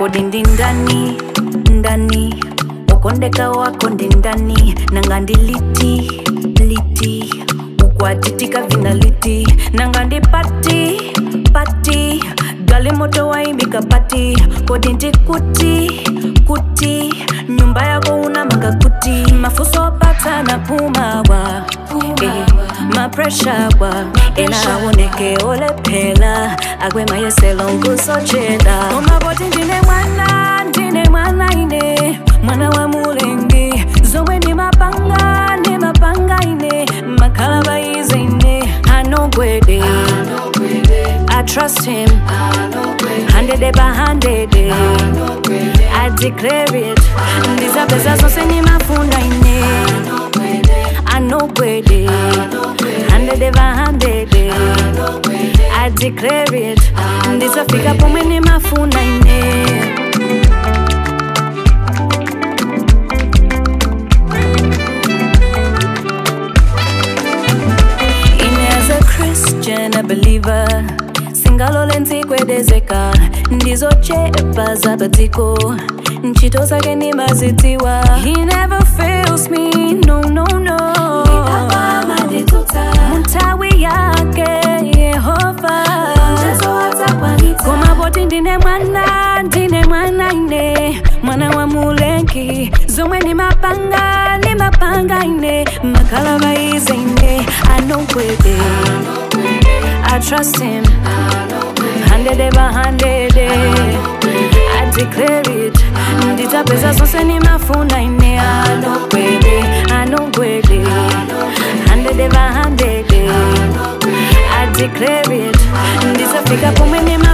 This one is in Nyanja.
kodi ndi ndani ndani ukondeka wako ndi ndani nanga ndi liti liti ukwatitika vina liti nanga ndi pati pati gali moto waimbika pati kodi ndi kuti kuti nyumba yako una makakuti mafuso pata na pumawa eh, mapresha wa enaoneke olephela akwemayeselo nkusochela omaboti ndine mwana ndine mwana ine mwana wa mulengi zomwe ndi mapanga ndi mapanga ine makhala bayize ine anogwede I trust him, hundred by hundred. I declare it. Ndizapeza zonse nimafuna ine. I know gwede, hundred by hundred. I declare it. Ndizafika pomwe nimafuna ine. In as a Christian, a believer singalole ntsikwedezeka ndizochepa zapatiko ntchito zake nimazitiwa he never fails me no no no mutawi yake yehova koma poti ndine mwana ndine mwana ine mwana wa mulengi zomwe ni mapanga ni mapanga ine makhala bayize ine anogwede I trust him hundred by hundred I declare it nditapeza zonse nimafuna ine anogwede anogwede hundred by hundred I declare it nditafika pomwe nima